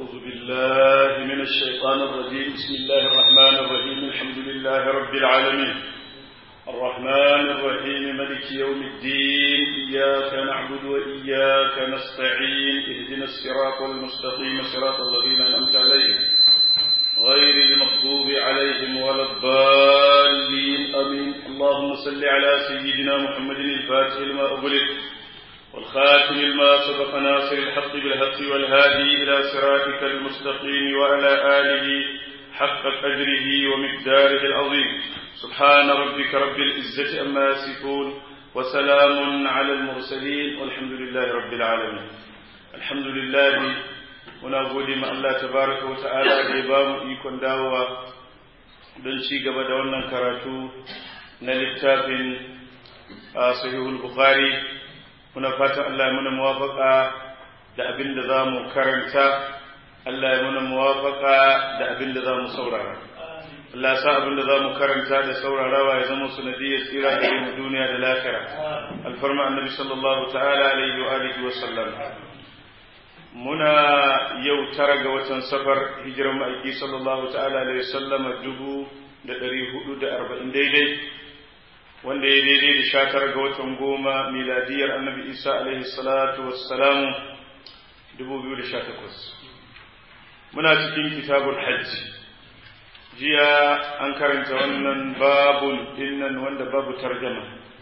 أعوذ بالله من الشيطان الرجيم بسم الله الرحمن الرحيم الحمد لله رب العالمين الرحمن الرحيم ملك يوم الدين إياك نعبد وإياك نستعين اهدنا الصراط المستقيم صراط الذين أنعمت عليهم غير المغضوب عليهم ولا الضالين آمين اللهم صل على سيدنا محمد الفاتح لما أغلق والخاتم لما سبق ناصر الحق بالحق والهادي إلى صراطك المستقيم وعلى آله حق قدره ومقداره العظيم سبحان ربك رب العزة أما يصفون وسلام على المرسلين والحمد لله رب العالمين الحمد لله muna gode ma Allah tabaraka wa ta'ala da ya ba mu ikon dawowa don ci gaba da wannan karatu na littafin sahihul bukhari muna fatan Allah ya muna muwafaka da abin da za mu karanta Allah ya muna muwafaka da abin da za mu saurara Allah sa abin da za mu karanta da saurarawa ya zama sanadiyar tsira da mu duniya da lafira alfarma annabi sallallahu ta'ala alaihi wa alihi wa sallam muna yau tara ga watan safar hijirar ma'aiki sallallahu ta'ala alaihi wa sallam dubu da ɗari hudu da arba'in daidai wanda ya daidai da sha tara ga watan goma miladiyar annabi isa alaihi salatu wassalamu dubu biyu da sha takwas muna cikin kitabul hajji jiya an karanta wannan babun dinnan wanda babu tarjama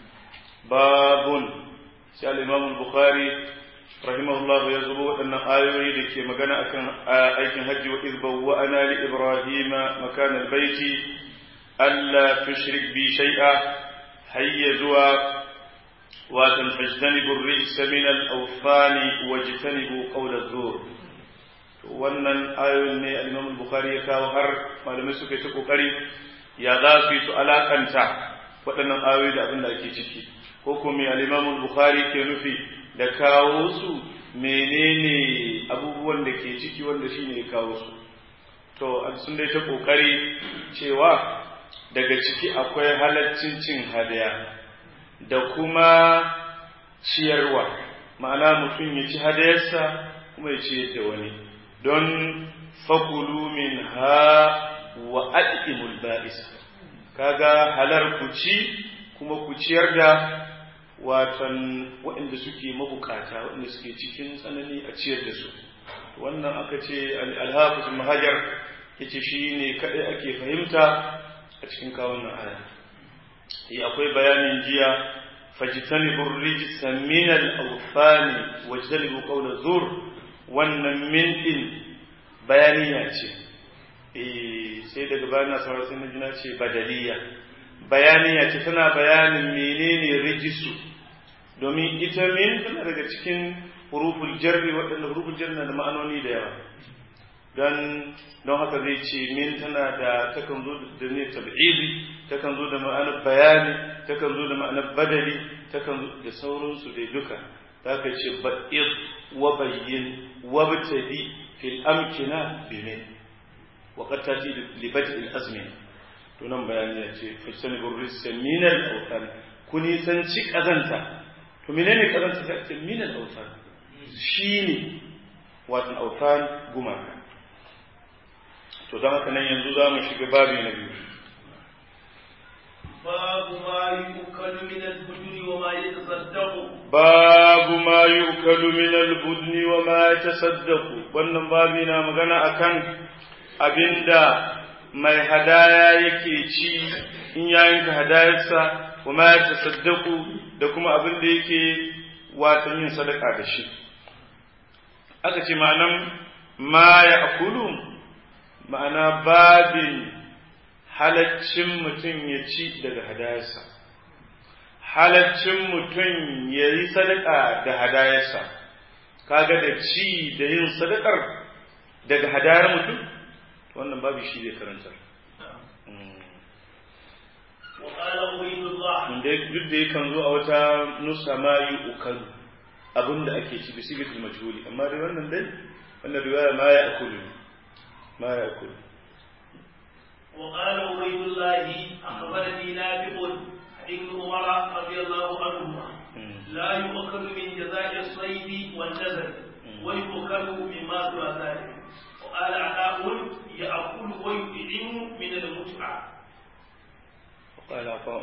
babun sai al-imam bukhari rahimahullah ya zubo waɗannan ayoyi da ke magana akan aikin hajji wa izbawa ana li ibrahima makan al-baiti alla tushrik bi shay'a hayya zuwa watan fajtanibu rijsa min al-awfani wajtanibu qawla zur wannan ayoyin ne al-Imam al-Bukhari ya kawo har malamai suka yi ta kokari ya za su yi su alakanta waɗannan ayoyi da abin da ake ciki ko kuma al-Imam al-Bukhari ke nufi da kawo su menene abubuwan da ke ciki wanda shine ya kawo su to sun dai ta kokari cewa daga ciki akwai halaccin cin hadaya da kuma ciyarwa ma'ana mutum ya ci hadayarsa kuma ya ciyar da wani don fakulu min ha wa al'imul ba'is kaga halar ku ci kuma ku ciyar da watan waɗanda suke mabukata waɗanda suke cikin tsanani a ciyar da su wannan aka ce alhafiz mahajar yace shi ne kaɗai ake fahimta a cikin kawon aya yi akwai bayanin jiya fajitanibu rijisa min al-awfani wajtanibu qawla zur wannan min din bayaniya ce eh sai daga bayan na sauran sai na ce badaliya bayaniya ce tana bayanin menene rijisu domin ita min tana daga cikin huruful jarri waɗanda huruful jarri na da ma'anoni da yawa don don haka zai ce min tana da takan zo da ne tab'idi takan zo da ma'anar bayani takan zo da ma'anar badali takan zo da sauransu dai duka zaka ce ba'id wa bayyin wa btadi fil amkina bi min wa qad tati li bad'i al azmi to nan bayani ya ce fajtani burrisa min al awtan kuni san ci kazanta to menene kazanta ta ce min al awtan shine wato awtan gumaka to don haka nan yanzu za mu shiga babi na biyu babu ma yukalu min al-budni wa ma yatasaddaqu babu ma yukalu min al-budni wa ma yatasaddaqu wannan babi na magana akan abinda mai hadaya yake ci in ya yanka hadayarsa wa ma yatasaddaqu da kuma abinda yake watan yin sadaka da shi aka ce ma'anan ma ya akulu ma'ana babin halaccin mutum ya ci daga hadayarsa halaccin mutum ya yi sadaka da hadayarsa kaga da ci da yin sadakar daga hadayar mutum wannan babu shi zai karanta duk da yakan zo a wata nusa ma yi ukalu abinda ake ci bisigatul majhuli amma dai wannan dai wannan riwaya ma ya akulu ما يأكل وقال عبيد الله أخبرني نافع ابن عمر رضي الله عنهما لا يؤكل من جزاء الصيد والنزل ويؤكل مما سوى ذلك قال عطاء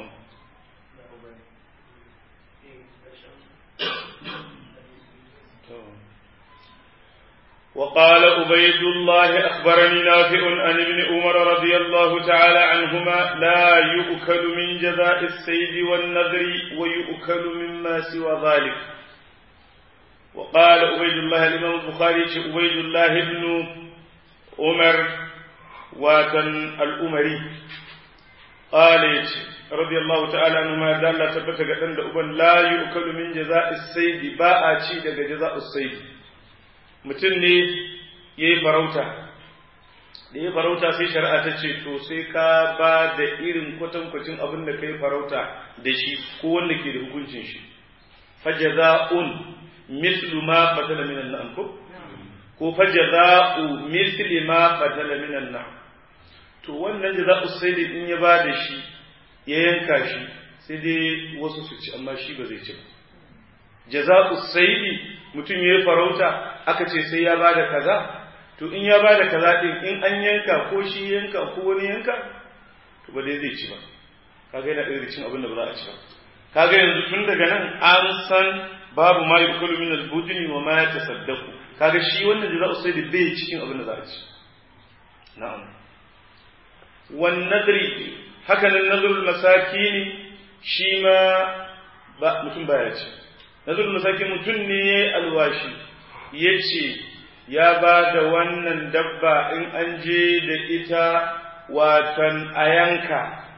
وقال عبيد الله أخبرني نافع عن ابن عمر رضي الله تعالى عنهما لا يؤكل من جزاء السيد والنذر ويؤكل مما سوى ذلك وقال عبيد الله الإمام البخاري عبيد الله بن عمر واتن الأمري قال رضي الله تعالى عنهما دال ثبت قدن أبن لا يؤكل من جزاء السيد باء شيء جزاء السيد mutum ne ya yi farauta da ya farauta sai shari'a ta ce to sai ka ba da irin kwatankwacin abin da ka yi farauta da shi ko wanda ke da hukuncin shi fajaza'un mislu ma qatala minan na'am ko ko fajaza'u misli ma qatala minan na'am to wannan jaza'u sai da in ya ba da shi ya yanka shi sai dai wasu su ci amma shi ba zai ci ba jaza'u saidi mutum ya yi farauta aka ce sai ya ba da kaza to in ya ba da kaza din in an yanka ko shi yanka ko wani yanka to ba dai zai ci ba kaga yana ɗaya cin abin da ba za a ci ba kaga yanzu tun daga nan an san babu ma yukalu min al-budni wa ma yatasaddaqu kaga shi wannan jaza'u saidi bai cikin abin da za a ci na'am wan nadri haka nan nadrul masakini shi ma ba mutum baya ci nazar masaki mutum ne ya yi alwashi ya ce ya ba da wannan dabba in an je da ita watan a yanka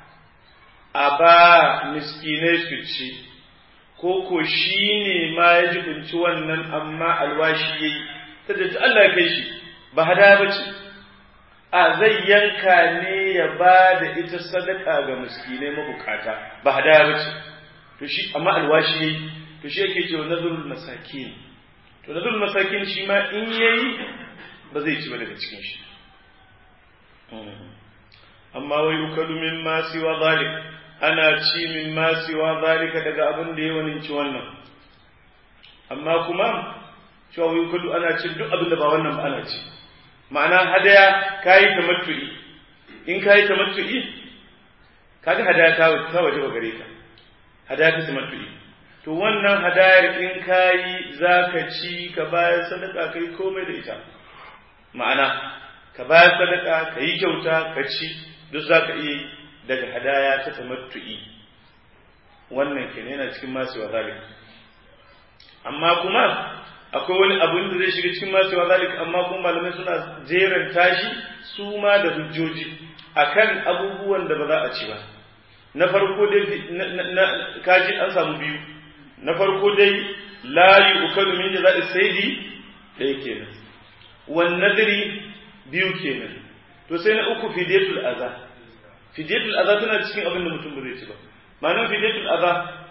a ba miskinai su ci ko ko shi ne ma ya jibinci wannan amma alwashi ya yi ta da Allah ya kai shi ba hada ba ce a zai yanka ne ya ba da ita sadaka ga miskinai mabukata ba hada ba ce to shi amma alwashi ya yi to shi yake cewa nazarul masakin to nazarul masakin shi ma in yayi ba zai ci ba daga cikin shi amma wai ukalu min ma siwa zalik ana ci min ma siwa zalika daga abin da ya waninci wannan amma kuma cewa wai ukalu ana ci duk abin da ba wannan ba ana ci ma'ana hadaya kayi tamattu'i in kayi tamattu'i kaga hadaya ta waje ba gare ka hadaya ta tamattu'i to wannan hadayar in kayi za ka ci ka bayar sadaka ka yi komai da ita ma'ana ka bayar sadaka ka yi kyauta ka ci duk za ka iya daga hadaya ta tamattu'i wannan ke yana cikin masu wa zalik amma kuma akwai wani abin da zai shiga cikin masu wa zalik amma kuma malamai suna jeran tashi su ma da hujjoji akan abubuwan da ba za a ci ba na farko dai kaji an samu biyu na farko dai la yu'kalu min jaza'i saidi dai kenan wan nadri biyu kenan to sai na uku fidiyatul adha fidiyatul adha tana cikin abin da mutum ba zai ci ba ma'anar fidiyatul adha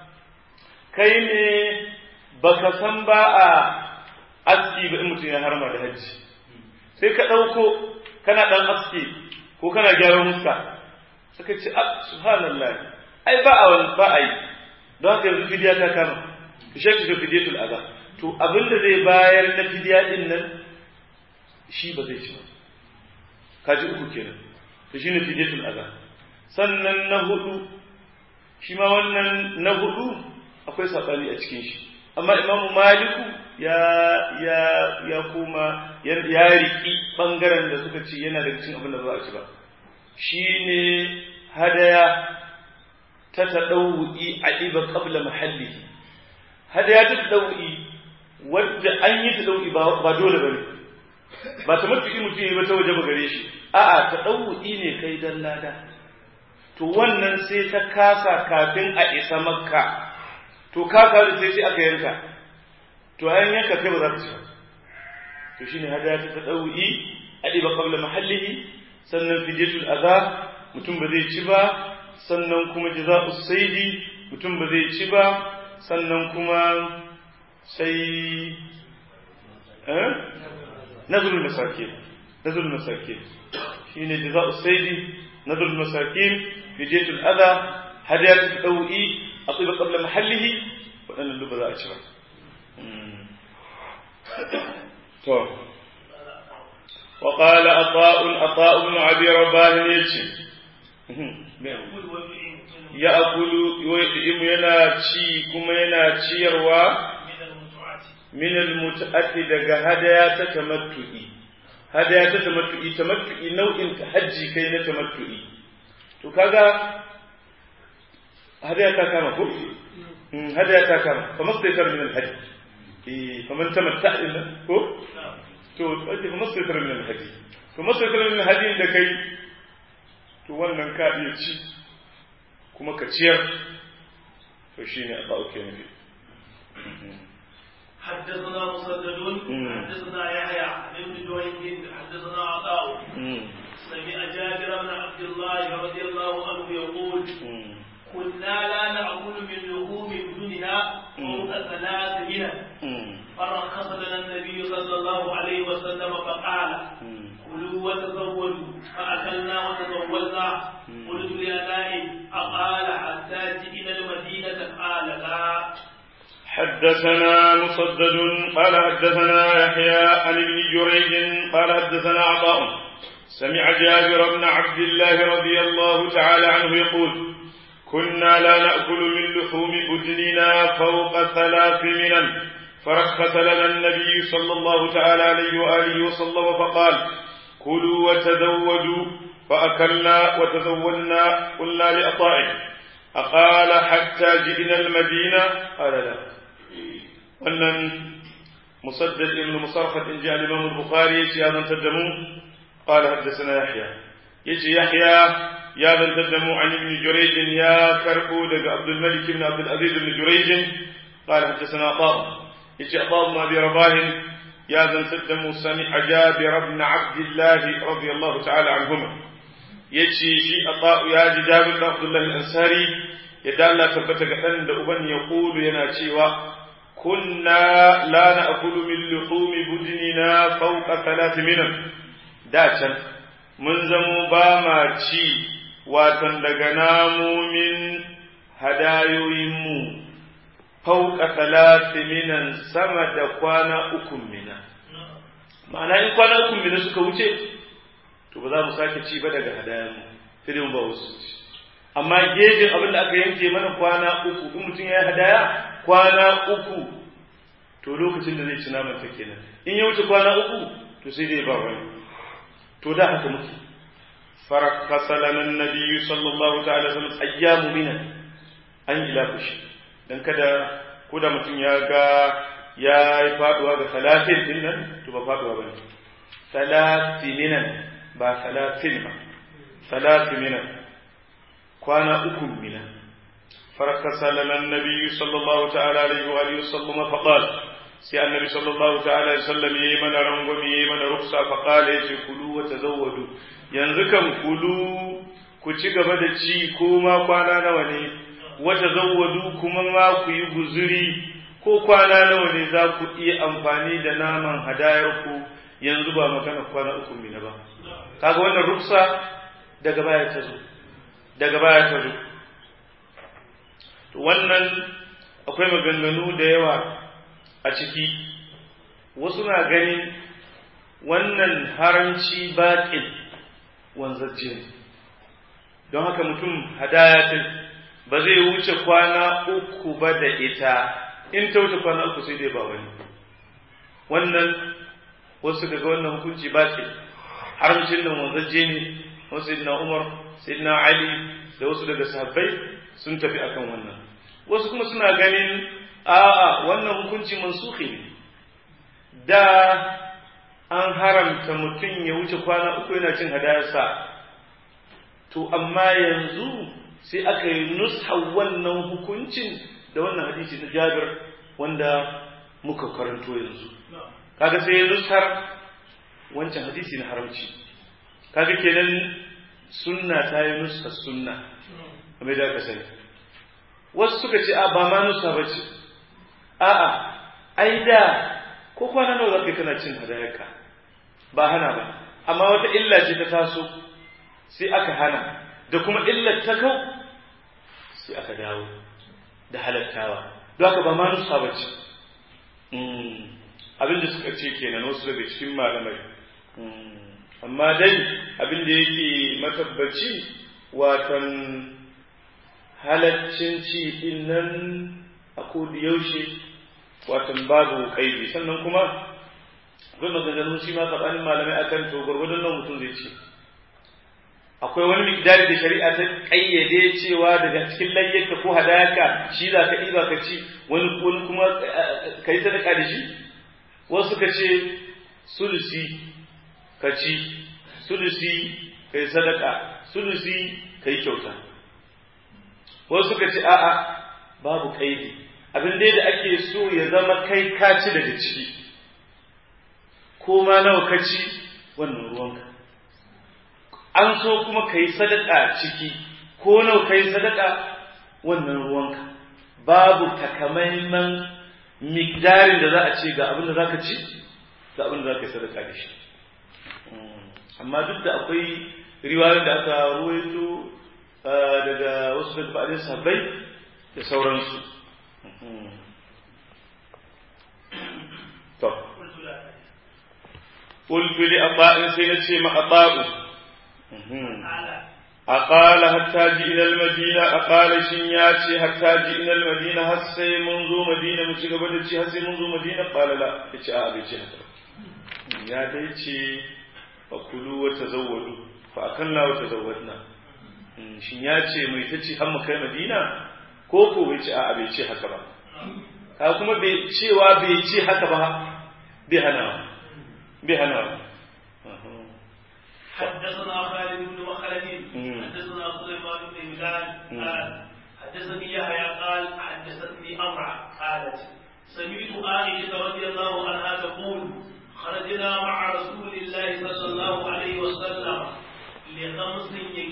kai ne baka san ba a aski ba in mutum ya harma da hajji sai ka ɗauko kana ɗan aski ko kana gyaran muska suka ce subhanallah ai ba a ba a yi don haka yanzu fidiya ta kama to shi ake fidiyatul adha to abin da zai bayar na fidiya din nan shi ba zai ci ba kaji uku kenan to shine fidiyatul adha sannan na hudu shi ma wannan na hudu akwai sabani a cikin shi amma imamu maliku ya ya ya kuma ya riki bangaren da suka ce yana da cikin abin da ba a ci ba shine hadaya ta taɗau'i a ɗiba ƙabla mahalli hadaya ta taɗau'i wadda an yi taɗau'i ba dole ba ne ba ta matuƙi mutum yi ba ta waje ba gare shi a'a taɗau'i ne kai dan lada to wannan sai ta kasa kafin a isa makka to kaka sai sai aka yanka to an yanka kai ba za ta ci ba to shine hadaya ta taɗau'i a ɗiba ƙabla mahallihi sannan fidiyatul adha mutum ba zai ci ba sannan kuma jaza'u saidi mutum ba zai ci ba sannan kuma sai eh nazrul masakin nazrul masakin shine jaza'u saidi nazrul masakin fidiyatul adha hadiyatu tawi atiba qabla mahallihi wadannan duk ba za a ci ba to وقال عطاء عطاء بن ابي رباه يجي ya akulu wa yad'imu yana ci kuma yana ciyarwa من المتعة min almut'ati daga hadaya ta tamattu'i hadaya ta tamattu'i tamattu'i nau'in ta hajji kai na tamattu'i to kaga hadaya ta kama ko Mm, hadaya ta kama kamar sai tar min alhajj eh kamar tamatta'a din nan ko نعم to wace kamar sai tar min alhajj to masai tar min alhajj da kai to wannan ka iya ci kuma ka ciyar to shine a ba'uke ne حدثنا مسدد مم. حدثنا يحيى عن ابن جريج حدثنا عطاء سمع جابر بن عبد الله رضي الله عنه يقول كنا لا نأكل من لحوم بدنها فوق ثلاث منن فرخص لنا النبي صلى الله عليه وسلم فقال كلوا وتزودوا فأكلنا وتزودنا قلت لأبائي أقال حتى جئنا المدينة قال لا حدثنا مسدد قال حدثنا يحيى عن ابن جريج قال حدثنا عطاء سمع جابر بن عبد الله رضي الله تعالى عنه يقول كنا لا نأكل من لحوم بدننا فوق ثلاث منن فرخص لنا النبي صلى الله تعالى عليه وآله وسلم فقال كلوا وتزودوا فأكلنا وتزودنا قلنا لأطائه أقال حتى جئنا المدينة قال لا wannan musaddad ibn musarhad in ji al-imam al-bukhari yace ya zantar da mu qala haddathana yahya yace yahya ya zantar da mu an ibn jurayj ya karbo daga abdul malik ibn abdul aziz ibn jurayj qala haddathana qab yace qab ma bi rabah ya zantar da mu sami ajabir ibn abdullah radiyallahu ta'ala anhuma yace shi ata ya ji jabir ibn abdullah al-ansari yadda Allah tabbata ga dan da uban ya kulu yana cewa كنا لا نأكل من لحوم بدننا فوق ثلاث منن da can mun zamo ba ma ci watan daga namomin hadayoyinmu fauka talati minan sama da kwana uku mina ma'ana in kwana uku mina suka wuce to ba za mu sake ci ba daga hadayanmu sai dai mu ba wasu ci amma gejin abin da aka yanke mana kwana uku in mutum ya yi hadaya kwana uku to lokacin da zai ci naman ta kenan in ya wuce kwana uku to sai dai ba wani to da haka muke farakasa lana nabiyyu sallallahu ta'ala sallam ayyamu mina an ila kushi dan kada ko da mutum ya ga ya yi faduwa ga salatin din nan to ba faduwa bane salatininan ba salatin ba salatininan kwana uku mina فرخص لنا النبي صلى الله تعالى عليه وآله وسلم فقال سي النبي صلى الله تعالى عليه وسلم يمن رنغم يمن رخصة فقال يجي كلوا وتزودوا ينزكم كلوا كتشي gaba da ci ko ma kwana nawa ne wata zawwadu kuma ma ku yi guzuri ko kwana nawa ne za ku iya amfani da naman hadayar ku yanzu ba magana kwana uku mina ba kaga wannan ruksa daga baya ta zo daga baya ta zo wannan akwai maganganu da yawa a ciki wasu na ganin wannan haramci baƙin wanzacce ne don haka mutum hadayatin ba zai wuce kwana uku ba da ita in ta wuce kwana uku sai dai ba wani wannan wasu daga wannan hukunci baƙin haramcin nan wanzacce ne wasu na umar sayyidina ali da wasu daga sahabbai sun tafi akan wannan wasu kuma suna ganin a'a wannan hukunci mansuhi ne da an haramta mutum ya wuce kwana uku yana cin hadayarsa to amma yanzu sai aka yi nusha wannan hukuncin da wannan hadisi na jabir wanda muka karanto yanzu kaga sai ya nushar wancan hadisi na haramci kaga kenan sunna ta yi nusa sunna kamar da aka sani wasu suka ce a ba ma nusa ba ce a'a ai da ko kwana nawa zaka kana cin hadayarka ba hana ba amma wata illa ce ta taso sai aka hana da kuma illar ta kau sai aka dawo da halattawa don haka ba ma nusa ba ce abin da suka ce kenan wasu daga cikin malamai amma dai abin da yake matabbaci watan halaccin ci din nan a kodi yaushe watan babu kaidi sannan kuma akwai maganganun shi ma tsakanin malamai akan to gwargwadon nan mutum zai ce akwai wani mikdari da shari'a ta kayyade cewa daga cikin layyarka ko hadayaka shi za ka ɗiba ka ci wani wani kuma ka yi sadaka da shi wasu ka ce sulusi ka ci sulusi ka yi sadaka sulusi ka yi kyauta wasu ka ce a'a babu kaidi abin dai da ake so ya zama kai ka ci daga ciki ko ma nawa ka ci wannan ruwanka an so kuma ka yi sadaka ciki ko nawa ka yi sadaka wannan ruwanka babu takamaiman migdarin da za a ce ga abin da za ka ci ga abin da za ka yi sadaka da shi amma duk da akwai riwayoyin da aka ruwaito daga wasu daga fa'adin sahabbai da sauransu to قلت لأطاء سنتي مع أطاء أقال حتى جئنا المدينة أقال شنياتي حتى جئنا المدينة هسي منذ مدينة متشي قبل هسي منذ مدينة قال لا إيش أبي هذا يا ديتي فكلوا وتزودوا فأكلنا وتزودنا shin ya ce mai ta ce har mu kai madina ko ko bai ce a'a bai ce haka ba ka kuma bai cewa bai ce haka ba bai hana bai hana حدثنا خالد بن مخلد حدثنا سليمان بن هلال قال حدثني يحيى قال حدثتني امرأة قالت سمعت عائشة رضي الله عنها تقول خرجنا مع رسول الله صلى الله عليه وسلم لخمس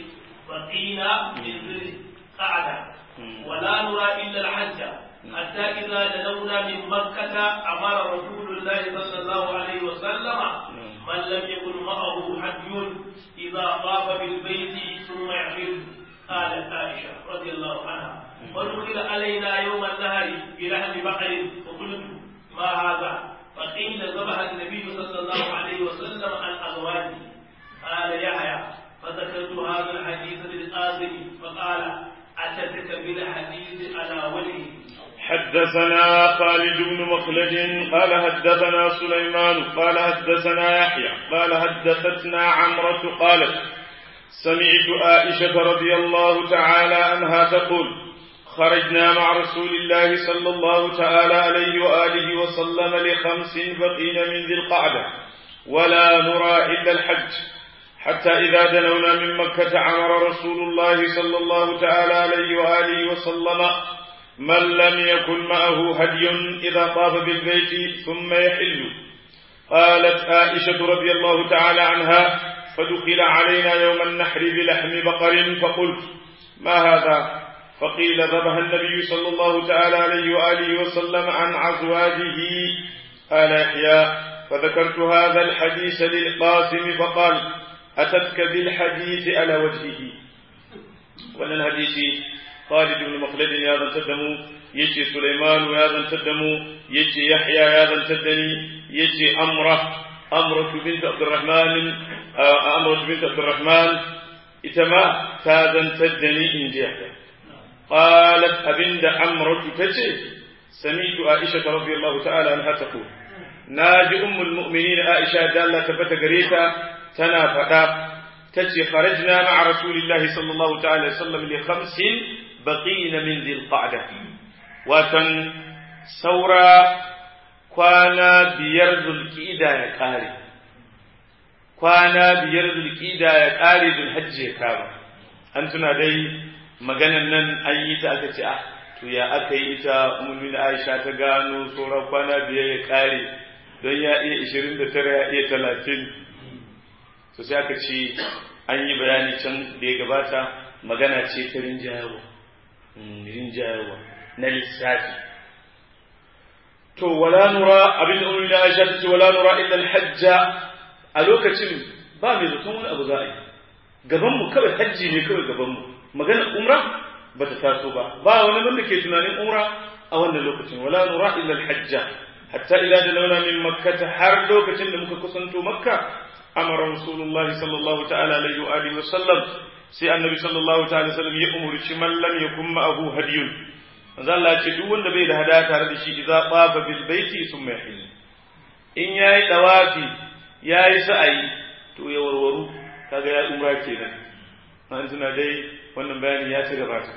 بقينا من ذي القعدة ولا نرى إلا الحج حتى إذا دنونا من مكة أمر رسول الله صلى الله عليه وسلم من لم يكن معه حج إذا طاف بالبيت ثم يحل قالت عائشة رضي الله عنها ودخل علينا يوم النهر بلحم بقر فقلت ما هذا فقيل ذبح النبي صلى الله عليه وسلم عن أزواجه قال يحيى فذكرت هذا الحديث للقاسم فقال أتتك بالحديث على وجهه حدثنا خالد بن مخلد قال حدثنا سليمان قال حدثنا يحيى قال حدثتنا عمرة قالت سمعت عائشة رضي الله تعالى عنها تقول خرجنا مع رسول الله صلى الله تعالى عليه وآله وسلم لخمس بقين من ذي القعدة ولا نرى إلا الحج حتى إذا دنونا من مكة أمر رسول الله صلى الله تعالى عليه وآله وسلم من لم يكن معه هدي إذا طاف بالبيت ثم يحل قالت عائشة رضي الله تعالى عنها فدخل علينا يوم النحر بلحم بقر فقلت ما هذا فقيل ذبح النبي صلى الله تعالى عليه وآله وسلم عن أزواجه قال يحيى فذكرت هذا الحديث للقاسم فقال أتتك بالحديث على وجهه وأن الحديث خالد بن مخلد يا ذا تدمو يجي سليمان يا ذا تدمو يجي يحيى يا ذا تدني يجي أمرة أمرة بنت عبد الرحمن أمرة بنت عبد الرحمن إتما تاذا تدني إن جهد قالت أبند أمرة تجي سميت عائشة رضي الله تعالى عنها تقول ناجي أم المؤمنين عائشة دالة تبت قريتا تنا فتا تجي خرجنا مع رسول الله صلى الله تعالى وسلم لخمس بقين من ذي القعدة وتن سورة كوانا بيرز الكيدة يا قاري كوانا بيرز الكيدة يا قاري ذو الحج يا كابا أنتنا دي maganan nan an yi ta aka ce ah to ya aka yi ita ummin Aisha ta gano sauran kwana biyar ya kare don ya iya 29 ya iya 30 to sai aka ce an yi bayani can da ya gabata magana ce ta rinjayarwa rinjayarwa na lissafi to wala nura abin da ummin Aisha ta ce wala nura illa al-hajja a lokacin ba mai zaton wani abu za a yi gaban mu kawai hajji ne kawai gaban mu maganar umra ba ta taso ba ba wani wanda ke tunanin umra a wannan lokacin wala nura illa al-hajja hatta ila dalawna min makkah har lokacin da muka kusanto makka amara rasulullah sallallahu ta'ala alaihi wa alihi wa sallam sai annabi sallallahu ta'ala sallam ya umurci man lam yakun ma'ahu hadiyun manzo Allah ce duk wanda bai da hadaya tare da shi idza taba bil baiti thumma yahil in yayi dawafi yayi sa'ayi to ya warwaru kaga ya umra kenan an tuna dai wannan bayani ya ci gabata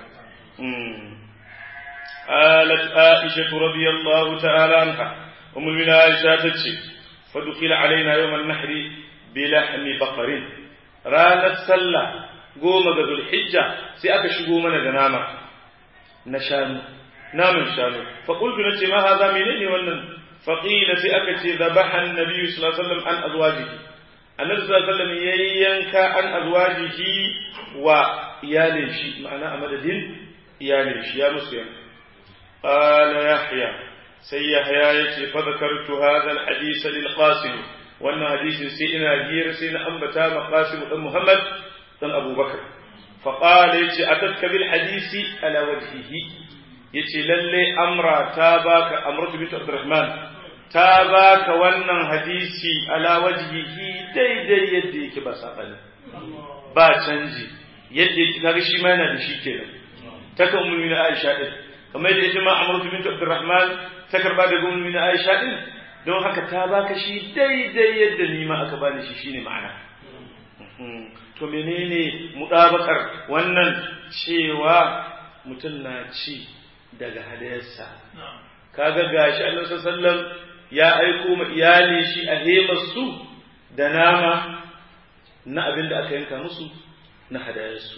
قالت عائشة رضي الله تعالى عنها أم المؤمنين عائشة تتشي فدخل علينا يوم النحر بلحم بقر رانا السلة قوم ذو الحجة سيأك شقومنا دناما نشانو نام شانو فقلت نتي ما هذا منين ونن فقيل سيأك ذبح النبي صلى الله عليه وسلم عن أزواجه النبي صلى الله عليه وسلم ينكى عن أزواجه وإيالي معنى أمد إيالي يا مسلم قال يحيى سي يحيى يتي فذكرت هذا الحديث للقاسم وأن حديث سيدنا جير سيدنا أنبتا مقاسم بن محمد بن أبو بكر فقال يتي أتتك بالحديث على وجهه يتي للي أمر تاباك أمرت بنت عبد الرحمن تاباك وأن حديثي على وجهه دي دي يدي كبسا قال با canji yadda yake kaga shi ma yana da shi kenan takan ummi na Aisha din kamar yadda ita ma Amratu bint Abdurrahman ta karba daga ummi na Aisha din don haka ta baka shi daidai yadda ni ma aka bani shi shine ma'ana to menene mudabakar wannan cewa mutum na ci daga hadayarsa kaga gashi Allah sallallahu ya aiko ma iyali shi a hemar su da nama na abin da aka yanka musu na hadayarsu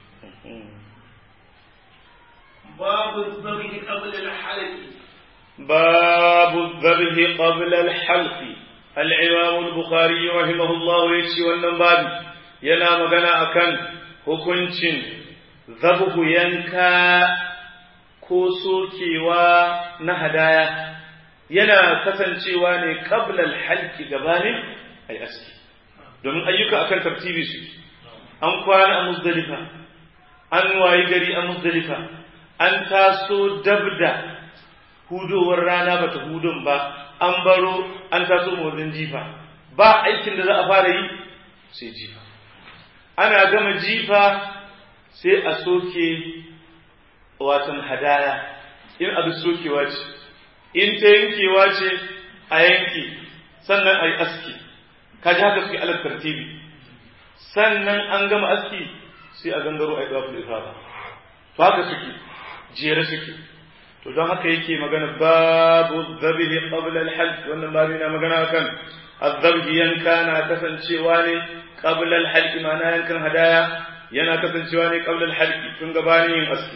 باب الذبح قبل الحلق باب الذبح قبل الحلق الإمام البخاري رحمه الله يكشي wannan babi yana magana akan hukuncin zabuhu yanka ko sokewa na hadaya yana kasancewa ne qabla al-halqi gabanin ay aski domin ayyuka akan tartibi su an kwana a muzdalifa an wayi gari a muzdalifa an taso dabda hudowar rana bata hudun ba an baro an taso motsin jifa ba aikin da za a fara yi sai jifa ana gama jifa sai a soke watan hadaya in abu sokewa ce in ta yankewa ce a yanke sannan a yi aski kaji haka suke alar tartibi sannan an gama aski sai a gangaro a yi ɗafi ifada to haka suke jere suke to don haka yake magana babu zabihi qabla al-halq wannan babu yana magana kan azabhi yanka na kasancewa ne qabla al-halq ma'ana yankan hadaya yana kasancewa ne qabla al-halq tun gabanin yin aski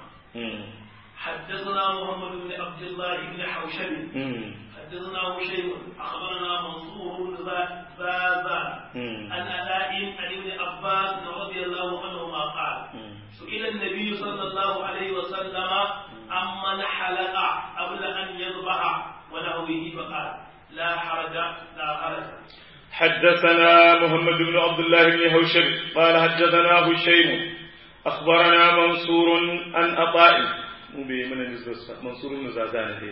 حدثنا محمد بن عبد الله بن حوشب حدثنا هشيم اخبرنا منصور بن زازان عن علاء عن ابن عباس رضي الله عنهما قال سئل النبي صلى الله عليه وسلم عمن حلق قبل ان يذبح ونحوه فقال لا حرج لا حرج حدثنا محمد بن عبد الله بن هوشب قال حدثنا هشيم اخبرنا منصور عن عطاء منصور بن زازان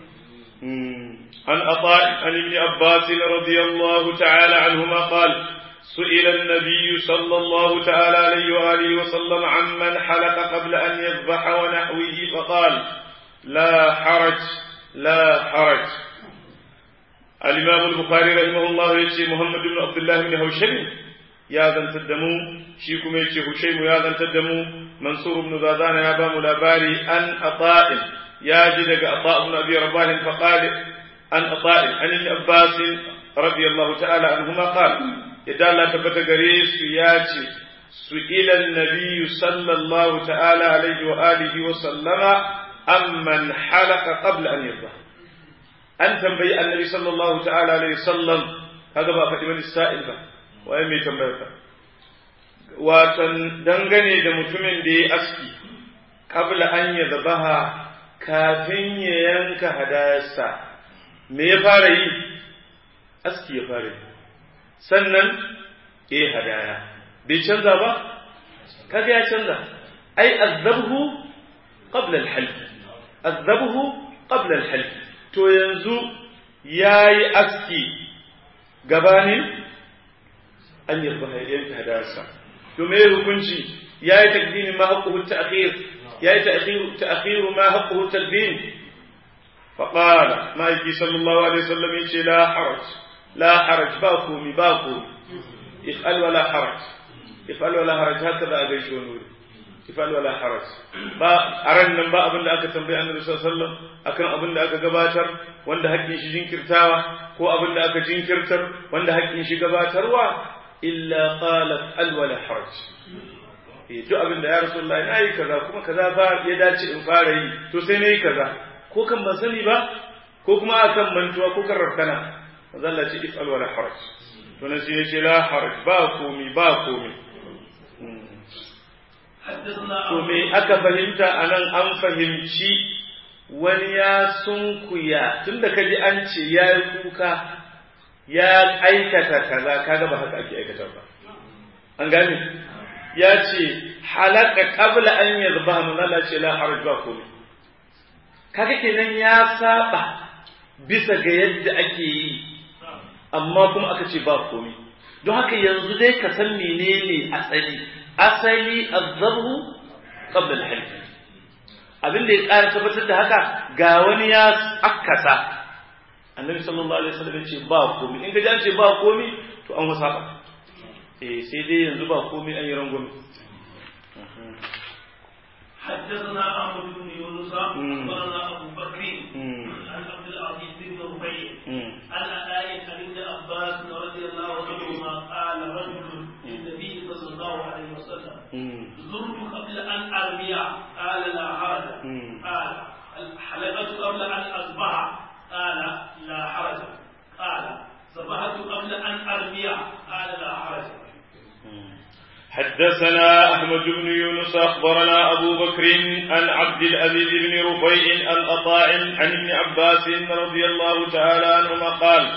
عن عطاء عن ابن عباس رضي الله تعالى عنهما قال سئل النبي صلى الله تعالى عليه وآله وسلم عمن حلق قبل أن يذبح ونحوه فقال لا حرج لا حرج الإمام البخاري رحمه الله يشي محمد بن عبد الله بن هوشم يا ذن تدمو شيكم يشي هشيم يا ذن تدمو منصور بن زادان يا بام الأباري أن أطاء يا جدك أطاء بن أبي رباه فقال أن أطاء عن ابن عباس رضي الله تعالى عنهما قال إذا لا تبت غريس ياتي سئل النبي صلى الله تعالى عليه وآله وسلم أمن حلق قبل أن يذبح an tambayi annabi sallallahu ta'ala alaihi sallam kaga ba faɗi wani sa'il ba waye mai tambayar ka watan dangane da mutumin da ya aski qabla an ya zabaha kafin ya yanka hadayarsa me ya fara yi aski ya fara yi sannan eh hadaya bai canza ba kaga ya canza ai azabhu qabla al-halq azabhu qabla al-halq to yanzu ya yi aski gabanin an yi yanka hadarsa to me hukunci yayi takdimi ma haqquhu ta'khir yayi ta'khir ta'khir ma haqquhu taqdim فقال ما يجي صلى الله عليه وسلم يجي لا حرج لا حرج باكومي باكومي افعل ولا حرج افعل ولا حرج هكذا أغيش ونوري افعل ولا حرج با أرن nan ba abin da aka tambayi annabi sallallahu alaihi wasallam akan abin da aka gabatar wanda hakkin shi jinkirtawa ko abin da aka jinkirtar wanda hakkin shi gabatarwa illa qala al wala haraj eh duk abin da ya rasulullahi nayi kaza kuma kaza ba ya dace in fara yi to sai nayi kaza ko kan ban sani ba ko kuma akan mantuwa ko kan rafkana manzo Allah ce if'al wala haraj to nan sai yace la haraj ba komi ba komi to me aka fahimta anan an fahimci wani ya sunkuya tunda kaji an ce ya yi kuka ya aikata kaza kaga ba haka ake aikata ba an gane ya ce halaka qabla an yadhbaha manzo Allah ce la haraj ba komi kaga kenan ya saba bisa ga yadda ake yi amma kuma aka ce ba komai don haka yanzu dai ka san menene asali asali azzabu qabla al-halq abin da ya ƙara tabbatar da haka ga wani ya akasa annabi sallallahu alaihi wasallam ya ce ba komai in ka ji an ce ba komai to an wasa ba eh sai dai yanzu ba komai an yi rangwame حدثنا احمد بن يونس اخبرنا ابو بكر عن عبد العزيز بن ربيع عن علاء عن ابن عباس رضي الله عنهما قال رجل للنبي صلى الله عليه وسلم زرت قبل ان ارمي قال لا حرج قال حلقت قبل ان اصبح قال لا حرج قال صبحت قبل ان ارمي قال لا حرج حدثنا أحمد بن يونس أخبرنا أبو بكر عن عبد العزيز بن رفيع عن أطاع عن ابن عباس رضي الله تعالى عنهما قال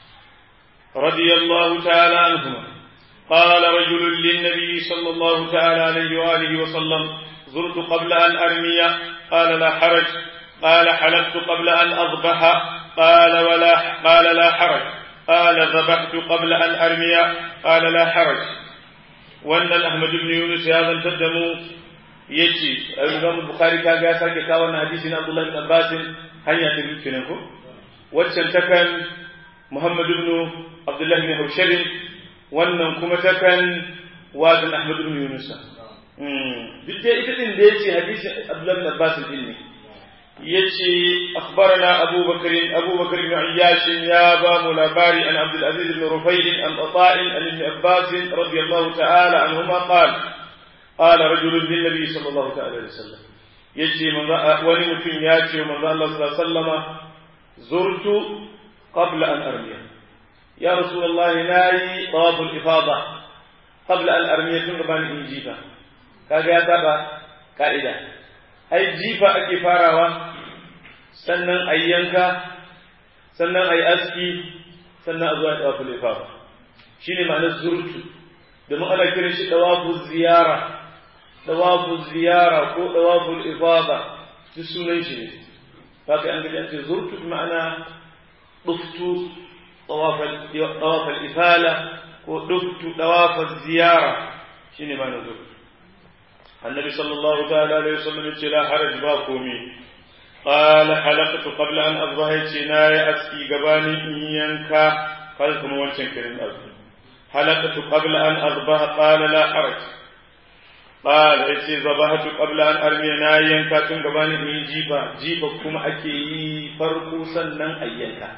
رضي الله تعالى عنهما قال رجل للنبي صلى الله تعالى عليه وآله وسلم زرت قبل أن أرمي قال لا حرج قال حلفت قبل أن أضبح قال ولا قال لا حرج قال ذبحت قبل أن أرمي قال لا حرج wannan Ahmad ibn Yunus ya zantar da mu yace Imam Bukhari kaga ya sake kawo wannan hadisi na Abdullah ibn Abbas hanya ta biyu kenan ko waccan ta kan Muhammad ibn Abdullah ibn Hawshab wannan kuma ta kan wadan Ahmad ibn Yunus duk da ita din da yace hadisi Abdullah ibn Abbas din ne yace akhbarana Abu Bakr Abu Bakr ibn Ayyash ya ba mu labari an Abdul Aziz ibn Rufayl an Ata'i an Ibn Abbas radiyallahu ta'ala anhuma qala qala rajul lin nabi sallallahu ta'ala alaihi wasallam yace manzo wani mutum ya ce manzo Allah sallallahu alaihi wasallama zurtu qabla an armiya ya rasulullah nayi tawaf al-ifada qabla an armiya tun gaban in jifa kaga ya saba ka'ida ai jifa ake farawa sannan a yanka sannan a yi aski sannan a zuwa ɗawafu lifafa shi ne ma'anar zurtu domin ana kiran shi ɗawafu ziyara ɗawafu ziyara ko ɗawafu lifafa duk sunan shi ne haka an gaji an ce zurtu ma'ana ɗuftu ɗawafal ifala ko ɗuftu ɗawafal ziyara shi ne ma'anar zurtu النبي صلى الله تعالى عليه وسلم لا حرج باكومي قال حلقت قبل أن أضبح ناي أسكي قباني إيانكا قال كما وانشان كريم أبي حلقت قبل أن أضبح قال لا حرج قال إتي ذبحت قبل أن أرمي نايانكا تن قباني إي جيبا جيبا كما أكي فرقو سنن أيانكا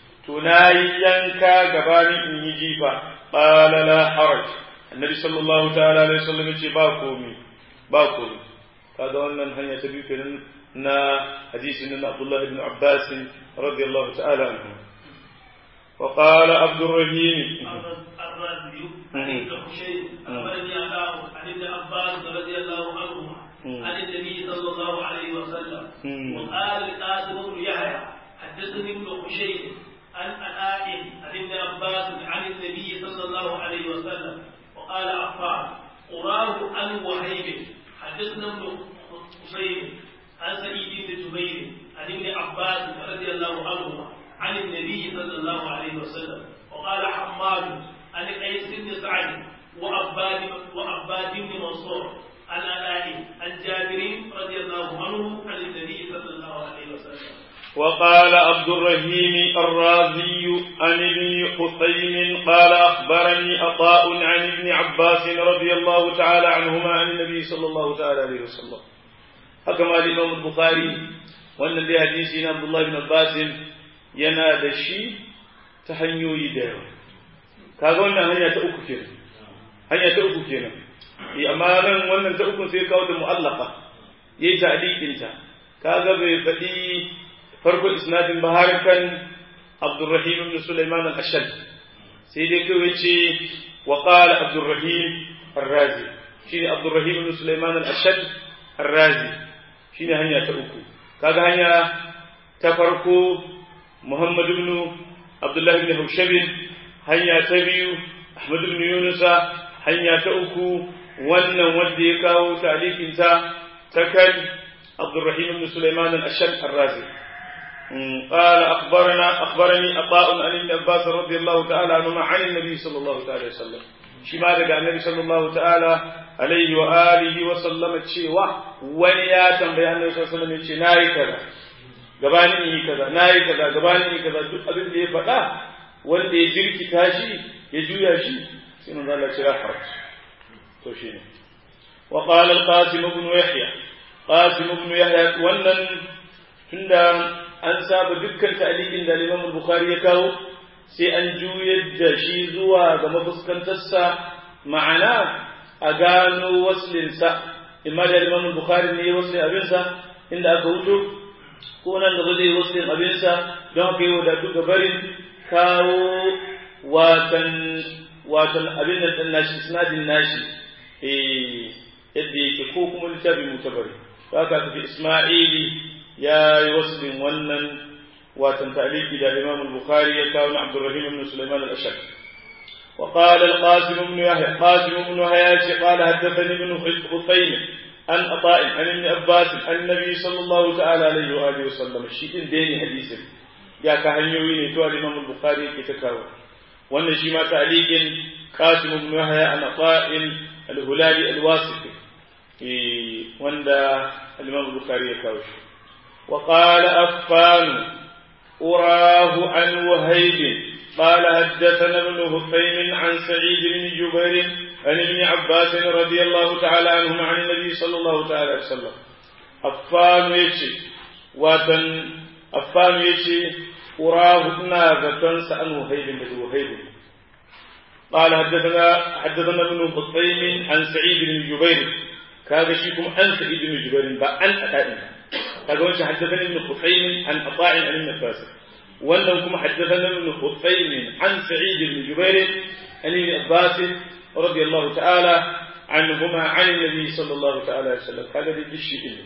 تنايانكا قباني إي جيبا قال لا حرج النبي صلى الله تعالى عليه وسلم باكومي ba komai kaga wannan hanya ta biyu kenan na hadisin na Abdullah ibn Abbas radiyallahu ta'ala anhu wa qala Abdurrahim الرازي عن ابن حشيم أخبرني أباه عن ابن عباس رضي الله عنهما عن النبي صلى الله عليه وسلم وقال القاسم بن يحيى حدثني ابن حشيم عن أناء عن ابن عباس عن النبي صلى الله عليه وسلم وقال عفان قراه عن وهيب حدثنا ابن حسين عن سعيد بن جبير عن ابن عباس رضي الله عنهما عن النبي صلى الله عليه وسلم وقال حماد عن قيس بن سعد وعباد وعباد بن منصور عن علاء عن جابر رضي الله عنه عن النبي صلى الله عليه وسلم وقال عبد الرحيم الرازي عن ابن حسين قال أخبرني عطاء عن ابن عباس رضي الله تعالى عنهما عن النبي صلى الله تعالى عليه وسلم حكم الإمام البخاري وأن دي حديث عبد الله بن عباس ينادى الشيء تهنيو يدعو kaga wannan hanya ta uku kenan hanya ta uku kenan amma nan wannan ta uku sai kawo da mu'allaqa yayi ta'liqin ta kaga bai faɗi farko isnadin ba har kan Abdurrahim ibn Sulaiman al-Ashad sai dai kawai ce wa qala Abdurrahim ar-Razi shine Abdurrahim ibn Sulaiman al-Ashad ar-Razi shine hanya ta uku kaga hanya ta farko Muhammad ibn Abdullah ibn Hawshab hanya ta biyu Ahmad ibn Yunus hanya ta uku wannan wanda ya kawo talikin ta ta kan Abdurrahim ibn Sulaiman al-Ashad ar-Razi قال أخبرنا أخبرني عطاء عن ابن عباس رضي الله تعالى عنهما عن النبي صلى الله عليه وسلم شما daga النبي صلى الله تعالى عليه وآله وسلم cewa wani ya tambayi annabi sallallahu alaihi wasallam yace nayi kaza gabanin yi kaza nayi kaza gabanin yi kaza duk abin da ya faɗa wanda ya jirkita shi ya juya shi sai manzo Allah ya haraj to shine wa qala al-qasim ibn yahya qasim ibn yahya wannan tunda an saba dukkan ta'liqin da Imam Bukhari ya kawo sai an juyar da shi zuwa ga mafuskantarsa ma'ana a gano waslinsa imma da Imam Bukhari ne waslin abinsa inda aka wuto ko nan da zai waslin abinsa don haka yi wadatu ga barin kawo watan watan abin da dan nashi isnadin nashi eh yadda yake ko kuma littafin mutabari haka tafi Isma'ili ya yi waslin wannan watan ta'liqi da Imam al-Bukhari ya kawo na Abdurrahim ibn Sulaiman al-Ashaq وقال القاسم بن يحيى قاسم بن يحيى قال حدثني ابن خطيم عن عطاء عن ابن عباس عن النبي صلى الله تعالى عليه واله وسلم شيء ديني حديث ya ka hanyoyi ne to al-Imam al-Bukhari yake ta kawo wannan shi ma ta'liqin Qasim ibn Yahya an Ata'in al-Hulali al-Wasiti eh wanda al-Imam al-Bukhari ya kawo shi wa qala Affan urahu an Wahayb قال حدثنا ابن هفين عن سعيد بن جبير عن ابن عباس رضي الله تعالى عنهما عن النبي صلى الله تعالى عليه وسلم أفان يشي واتن أفان يشي أراه إنا ذكرن سأن وهيب بن وهيب قال حدثنا حدثنا ابن هفين عن سعيد بن جبير كذا شيكم عن سعيد بن جبير بأن أتائنا كذا حدثني ابن هفين عن أطاع عن ابن عباس wannan kuma haddathana ibn Hussein an Sa'id ibn Jubair an ibn Abbas radiyallahu ta'ala anhuma an nabi sallallahu ta'ala alaihi wasallam kaga da dishi din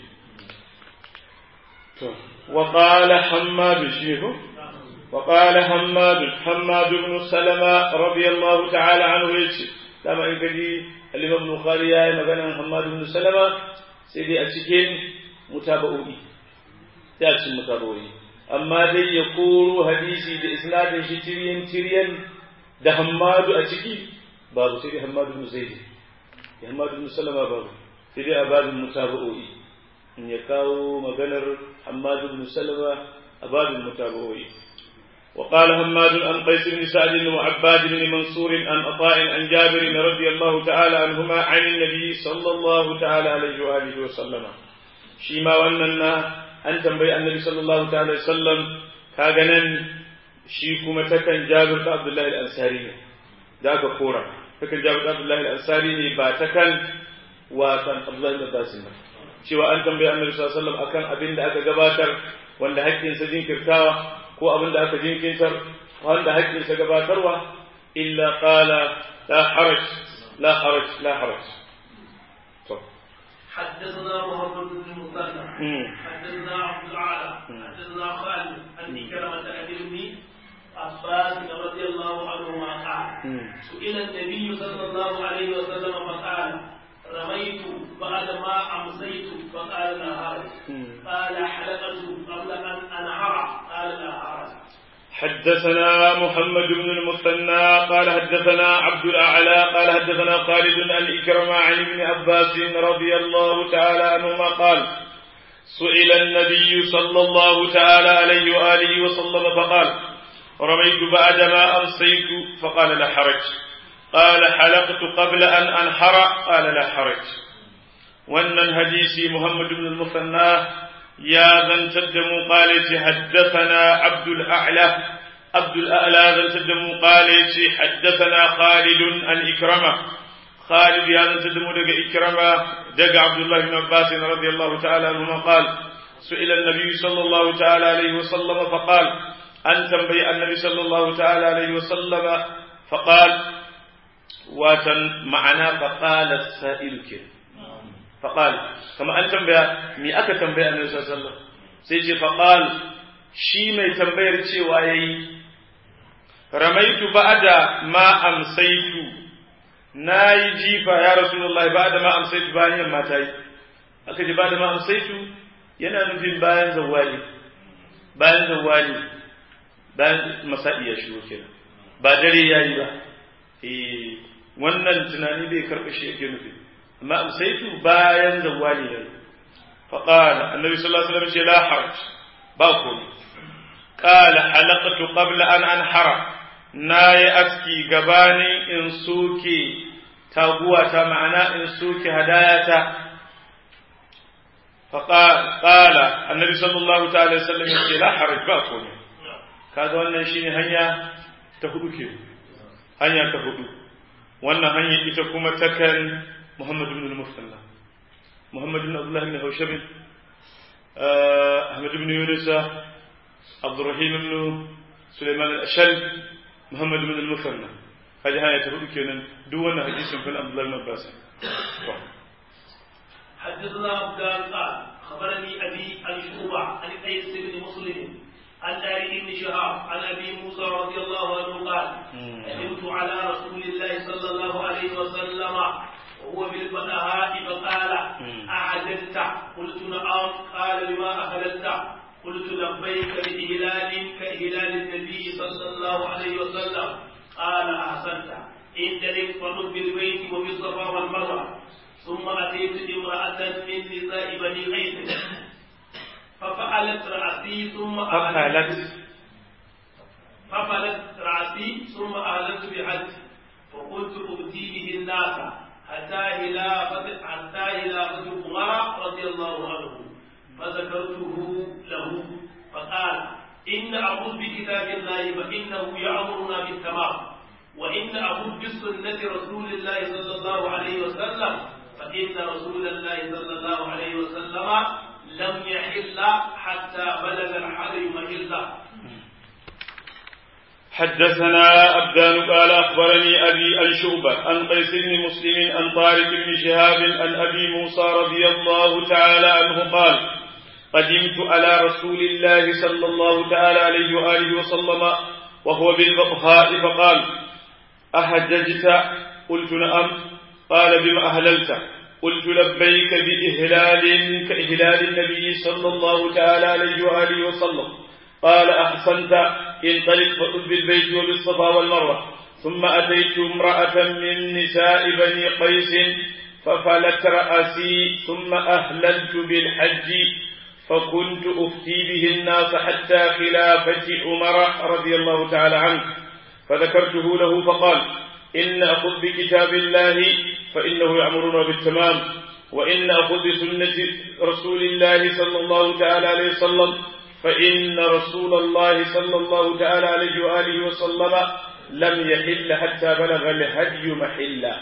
to wa qala Hammad shihu wa qala Hammad Hammad ibn Salama radiyallahu ta'ala anhu yace dama in kaji al-Imam Bukhari yayi magana Hammad ibn Salama sai dai a cikin mutaba'o'i sai a cikin mutaba'o'i amma dai ya koro hadisi da isnadin shi tiryan tiryan da hammadu a ciki babu sai dai hammadu bin zaidi ya hammadu bin salama babu sai dai a babin mutaba'o'i in ya kawo maganar hammadu bin salama a babin mutaba'o'i وقال هماد عن قيس بن سعد وعباد بن منصور عن عطاء عن جابر رضي الله تعالى عنهما عن النبي صلى الله تعالى عليه واله وسلم شيما وننا an tambayi annabi sallallahu ta'ala sallam kaga nan shi kuma takan jabir da abdullahi al-ansari ne da aka kora takan jabir da abdullahi al-ansari ne ba takan wasan abdullahi al-abbas ba cewa an tambayi annabi sallallahu alaihi wasallam akan abin da aka gabatar wanda haƙƙinsa jinkirtawa ko abin da aka jinkirtar wanda haƙƙinsa gabatarwa illa qala la haraj la haraj la haraj حدثنا محمد بن المثنى حدثنا عبد الاعلى حدثنا خالد عن كلمة ابي ابن عباس رضي الله عنهما قال سئل النبي صلى الله عليه وسلم فقال رميت بعد ما امسيت فقال لا حرج قال حلقت قبل ان انهر قال لا حرج حدثنا محمد بن المثنى قال حدثنا عبد الأعلى قال حدثنا خالد عن إكرم عن ابن عباس رضي الله تعالى عنهما قال سئل النبي صلى الله تعالى عليه وآله وسلم فقال رميت بعدما أمسيت فقال لا حرج قال حلقت قبل أن أنحر قال لا حرج وأن حديث محمد بن المثنى يا ذن تدم قال حدثنا عبد الأعلى عبد الأعلى ذن تدم قال حدثنا خالد عن إكرمة خالد يا ذن تدم دق إكرمة دق عبد الله بن عباس رضي الله تعالى عنهما قال سئل النبي صلى الله تعالى عليه وسلم فقال أن تنبي النبي صلى الله تعالى عليه وسلم فقال واتن معنا فقال السائل كده فقال كما أن تنبيه مي أكا تنبيه النبي صلى الله عليه وسلم سيجي فقال شي مي تنبيه cewa yayi ramaitu ba'da ma amsaitu nayi jifa ya rasulullahi ba'da ma amsaitu bayan yamma tayi aka ji ba'da ma amsaitu yana nufin bayan zawali bayan zawali bayan masa'i ya shigo kenan ba dare yayi ba eh wannan tunani bai karɓa shi yake nufi amma amsaitu bayan zawali ne faqala annabi sallallahu alaihi wasallam ce la haraj ba komai qala halaqtu qabla an anhara nayi aski gabanin in soke taguwa ta ma'ana in soke hadayata faqala annabi sallallahu ta'ala alaihi wasallam ce la haraj ba komai kaga wannan shine hanya ta hudu ke hanya ta hudu wannan hanya ita kuma takan محمد بن المثنى محمد بن عبد الله بن هوشب أحمد بن يونس عبد الرحيم بن سليمان الأشل محمد بن المثنى هذه هاي تقول كنا دون حديث في عبد الله بن عباس حدثنا عبدان قال خبرني أبي عن شعبة عن قيس بن مسلم عن تاريخ بن شهاب عن أبي موسى رضي الله عنه قال قدمت على رسول الله صلى الله عليه وسلم وهو بالبدهاء فقال أعجلت قلت نعم قال بما أهللت قلت لبيك بإهلال كإهلال النبي صلى الله عليه وسلم قال أحسنت انطلق فطب بالبيت وبالصفا والمروة ثم أتيت امرأة من نساء بني قيس ففعلت رأسي ثم ففعلت ففعلت رأسي ثم أهلت بحج فقلت أؤتي به الناس حتى خلافة حتى خلافة عمر رضي الله عنه فذكرته له فقال إن أخذ بكتاب الله فإنه يأمرنا بالتمام وإن أخذ بسنة رسول الله صلى الله عليه وسلم فإن رسول الله صلى الله عليه وسلم لم يحل حتى بلغ الحرم محله حدثنا أبدان قال أخبرني أبي عن شعبة عن قيس بن مسلم عن طارق بن شهاب عن أبي موسى رضي الله تعالى عنه قال قدمت على رسول الله صلى الله تعالى عليه وآله وسلم وهو بالبطحاء فقال أحججت قلت نعم قال بما أهللت قلت لبيك بإهلال كإهلال النبي صلى الله تعالى عليه وآله وسلم قال أحسنت انطلق فطب بالبيت وبالصفا والمروة ثم أتيت امرأة من نساء بني قيس ففلت رأسي ثم أهللت بالحج فكنت أفتي به الناس حتى خلافة عمر رضي الله تعالى عنه فذكرته له فقال إن أخذ بكتاب الله فإنه يأمرنا بالتمام وإن أخذ بسنة رسول الله صلى الله تعالى عليه وسلم فإن رسول الله صلى الله تعالى عليه وآله وسلم لم يحل حتى بلغ الهدي محلا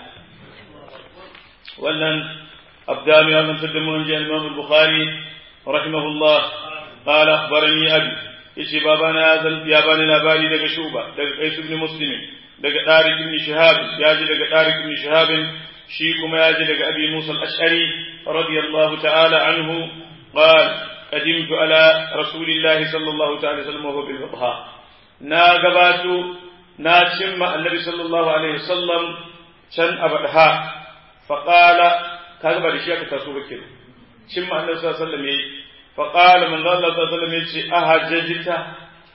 ولن أبدان يا من تدمون جاء الإمام البخاري رحمه الله قال أخبرني أبي إيش بابانا يا بني الأباني دق شوبة دق قيس بن مسلم دق طارق بن شهاب ياجي دق طارق بن شهاب شيكم ياجي دق أبي موسى الأشعري رضي الله تعالى عنه قال قدمت على رسول الله صلى الله تعالى وسلم وهو بالبطحاء نا غباتو نا شم النبي صلى الله عليه وسلم كان أبدها فقال كذا بعد شيء كتاسو بكر شم النبي صلى الله عليه وسلم فقال من الله صلى الله عليه وسلم أهججت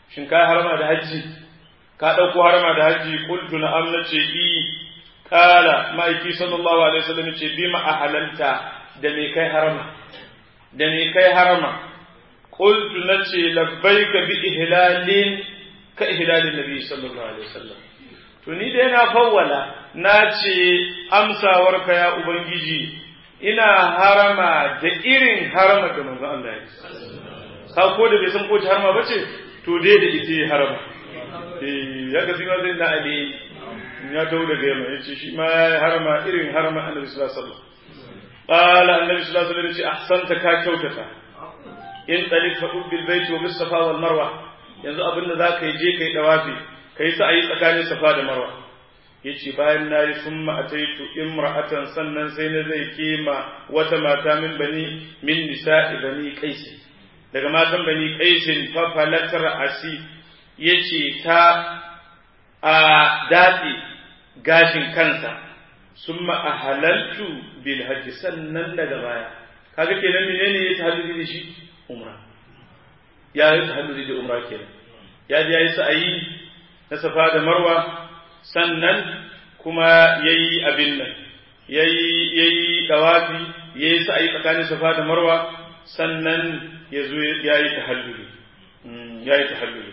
shin ka harama da hajji ka ɗauko harama da hajji qultu na'am nace i kala ma'aiki sallallahu alaihi wasallam ce bi ma ahalalta da me kai harama da me kai harama qultu nace labbaika bi ihlalin ka ihlalin nabi sallallahu alaihi wasallam to ni dai na fawwala na ce amsawarka ya ubangiji ina harama da irin harama da manzo Allah ya ka ko da bai san ko ta harama bace to dai da ita harama eh ya ga zima zai na ali ya dawo daga yamma yace shi ma ya harama irin harama annabi sallallahu alaihi wasallam qala annabi sallallahu alaihi wasallam yace ahsanta ka kyautata in talif fa bil bait wa bis safa wal marwa yanzu abinda zaka yi je kai dawafi kai sa ayi tsakanin safa da marwa yace bayan nayi summa ataitu imra'atan sannan sai na zai kema wata mata min bani min nisa'i bani qais daga matan bani qais fa falatar asi yace ta a dadi gashin kansa summa ahalaltu bil hajj sannan daga baya kaga kenan menene ya tahalluli da shi umra ya yi tahalluli da umra kenan ya ji yayi sa'ayi na safa da marwa sannan kuma ya yi abin nan ya yi ɗawafi ya yi sa'ayi tsakanin safa da marwa sannan ya zo ya yi tahalluli ya yi tahalluli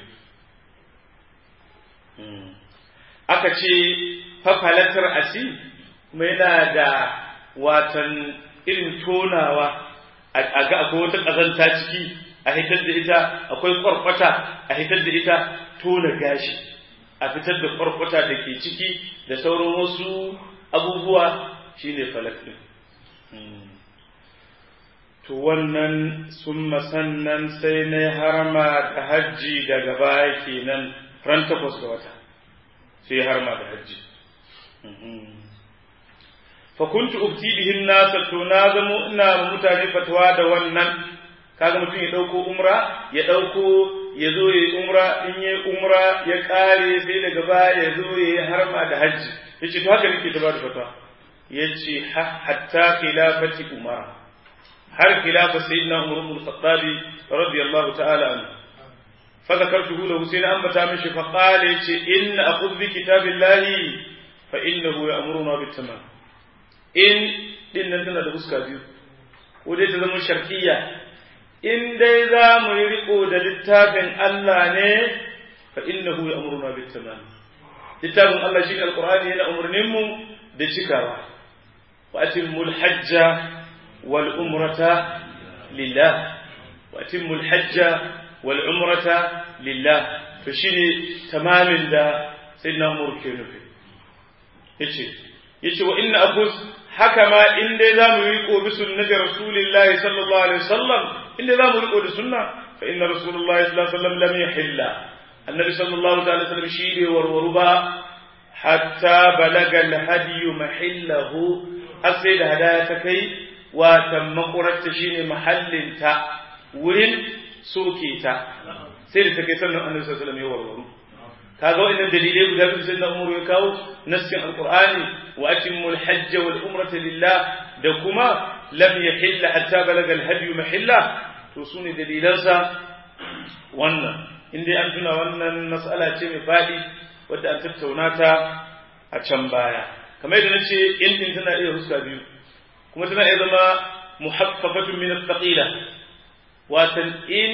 aka ce fafalatar asi kuma yana da watan irin tonawa a ga akwai wata ƙazanta ciki a hitar da ita akwai kwarkwata a hitar da ita tona gashi a fitar da kwarkwata da ke ciki da sauran wasu abubuwa shine falak ɗin to wannan sun sannan sai na harama da hajji daga baya kenan ran takwas ga wata sai harama da hajji fakuntu ufti bihin nasa to na zamo ina ma mutane fatawa da wannan kaga mutum ya ɗauko umra ya ɗauko ya zo ya yi umra in yi umra ya ƙare sai daga baya ya zo ya yi harma da hajji ya ce to haka nake ta ba da fata ya ce hatta khilafati umara har khilafa sayyidina umar ibn al-khattab radiyallahu ta'ala anhu fa zakartuhu lahu sai na ambata mishi fa qala yace inna aqud bi kitabillahi fa innahu ya'muruna bit tamam in din nan tana da fuska biyu ko dai ta zama sharkiyya in dai za mu yi riko da littafin Allah ne fa innahu ya'muruna bit tamam littafin Allah shi alqur'ani yana umurnin mu da cikawa wa atimul hajja wal umrata lillah wa atimul hajja wal umrata lillah to shine tamamin da sayyidina Umar ke nufi yace yace wa inna aqus haka ma in dai za mu yi riko bi sunnati rasulillahi sallallahu alaihi wasallam in dai za mu riko da sunna fa inna rasulullahi sallallahu alaihi wasallam lam yahilla annabi sallallahu alaihi wasallam shi bai warwaru ba hatta balaga alhadi mahillahu har sai da hadaya ta kai watan makurarta shine mahallinta wurin soke ta sai da ta kai sannan annabi sallallahu alaihi wasallam ya warwaru kaga wannan dalilai guda biyu sai na umar ya kawo nassin alqur'ani wa atimul hajj wal umrata lillah da kuma lam yahill hatta balaga al hadi mahilla to sune dalilansa wannan inda an tuna wannan mas'ala ce mai fadi wadda an tattauna ta a can baya kamar yadda nace in din tana iya huska biyu kuma tana iya zama muhaffafatun min al-thaqila watan in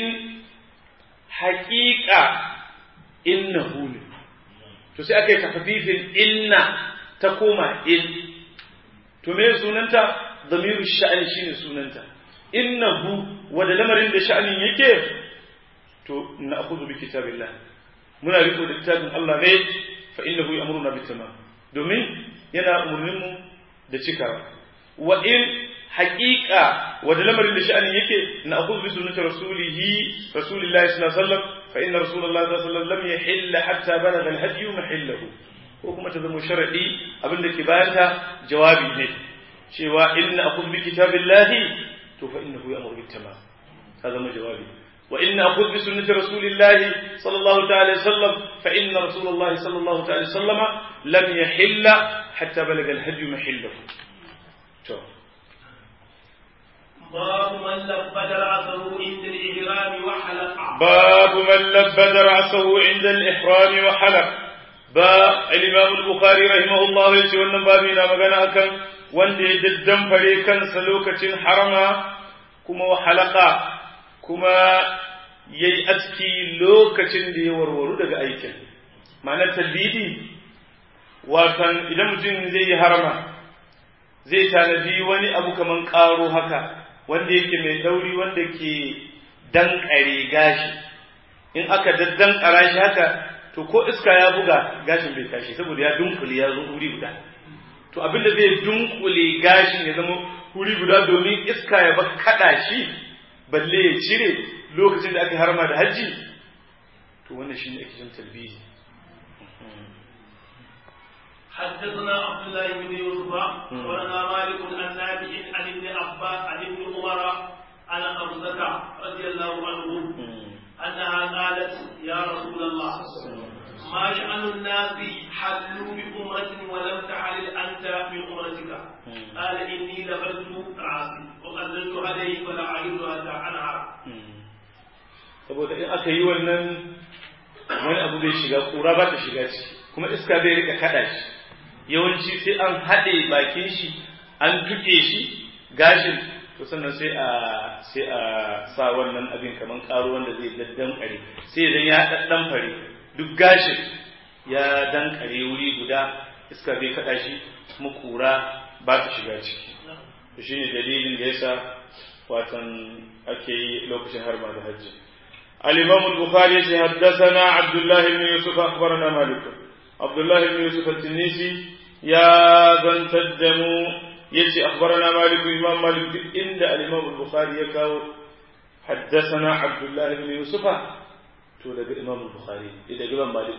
haƙiƙa innahu ne to sai aka yi tafafifin inna ta koma in to me sunanta zamiru sha'ani shine sunanta innahu wanda lamarin da sha'anin yake to na akhudhu bi kitabillah muna riko da kitabin Allah ne fa innahu ya'muruna bit tamam domin yana umurnin mu da cikawa wa in haqiqa wanda lamarin da sha'anin yake na akhudhu bi sunnati rasulihi rasulillahi sallallahu alaihi wasallam فإن رسول الله صلى الله عليه وسلم لم يحل حتى بلغ الهدي محله ko kuma ta zama sharadi abinda ke bayanta jawabi ne cewa in akhudh bi kitabillahi to fa innahu ya'muru bit tamam ka zama jawabi wa in akhudh bi sunnati rasulillahi sallallahu ta'ala sallam fa inna rasulullahi sallallahu ta'ala sallama lam yahilla hatta balaga al-hadi mahillahu to باب من لبد رأسه عند الإحرام وحلق باب من لبد رأسه عند الإحرام وحلق با الإمام البخاري رحمه الله يجي wannan babi na magana akan wanda ya daddamfare kansa lokacin harama kuma wa halaka kuma yayi aski lokacin da ya warwaru daga aikin ma'anar talbidi watan idan mutum zai yi harama zai tanadi wani abu kaman karo haka wanda yake mai dauri wanda ke dankare gashi in aka daddankara shi haka to ko iska ya buga gashin bai tashi saboda ya dunkule ya zo wuri guda to abinda zai dunkule gashin ya zama wuri guda domin iska ya ba kada shi balle ya cire lokacin da aka harma da hajji to wannan shine ake jin talbiyi حدثنا عبد الله بن يوسف ولنا مالك عن نافع عن ابن عباس عن ابن عمر عن حمزة رضي الله عنه أنها قالت يا رسول الله ما شأن الناس حلوا بأمرة ولم تحلل أنت من أمرتك قال إني لبست رأسي وقللت عليه فلا أعيد حتى أنهر saboda in aka yi wannan wani abu zai shiga kura ba ta shiga ciki kuma iska zai rika kada shi yawanci sai an haɗe bakin shi an tuke shi gashin to sannan sai a sai a sa wannan abin kaman karo wanda zai daddan kare sai idan ya daddan fare duk gashin ya dan kare wuri guda iska bai kada shi kuma kura ba ta shiga ciki to shine dalilin da yasa watan ake yi lokacin harma da hajji الإمام البخاري حدثنا عبد الله بن يوسف أخبرنا مالك عبد الله بن يوسف التنيسي يا بن تدموا يتي أخبرنا مالك إمام مالك إن الإمام البخاري يكاو حدثنا عبد الله بن يوسف تولد الإمام البخاري إذا جبن مالك